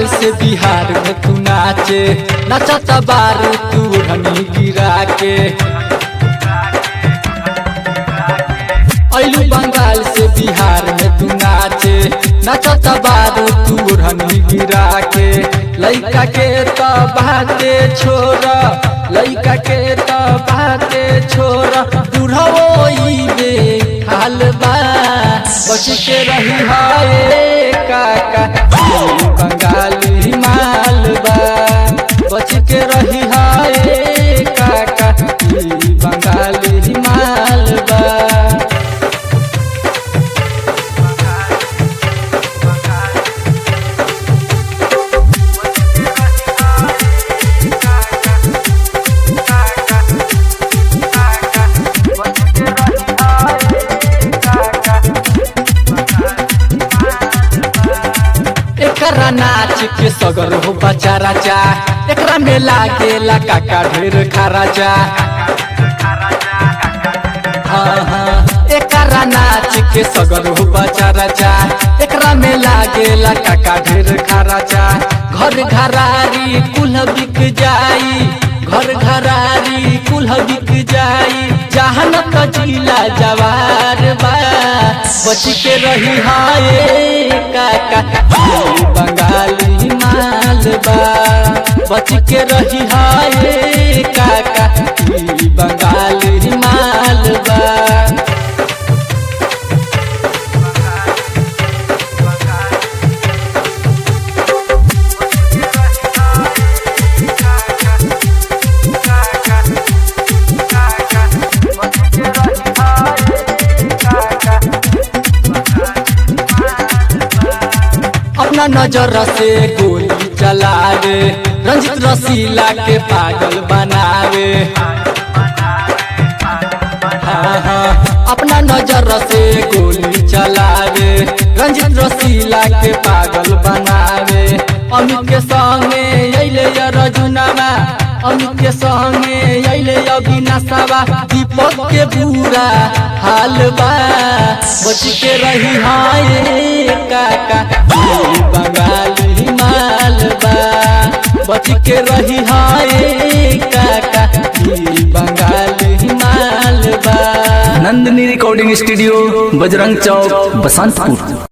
से बिहार में तू नाचे नचत बारू तू धनी गिरा के ऐलू बंगाल से बिहार में तू नाचे नचत बारू तू धनी गिरा के लइका के तो बाते छोरा लइका के तो बाते छोरा बुढ़वो ई बे हाल बा बच के रही हाय काका ई बंगाली माल बा बच के रही हाय काका ई बंगाली माल बा एकरा नाच के सगर हो बचा राजा एकरा में लागेला काका ढेर खराजा हाँ हाँ एकरा नाच के सगर हो बचा राजा एकरा में लागेला काका ढेर खराजा घर घरारी कुल बिक जाई घर घरारी कुल बिक जाई जहन त जिला जवार बा बच के रही हाय काका ई बंगाली माल बा बच के रही हाय काका ई बंगाली माल बा अपना नजर से गोली चलावे रंजित रसीला के पागल बनावे हाँ हाँ अपना नजर से गोली चलावे रंजित रसीला के पागल बनावे अमित के संगे अइले या रजुनामा अमित के संगे अइले अविनाशवा दीपक के बुरा हाल बा बच के रही हाय काका ई बंगाली माल बा बच के रही हाय काका ई बंगाली माल बा नंदिनी रिकॉर्डिंग स्टूडियो बजरंग चौक बसंतपुर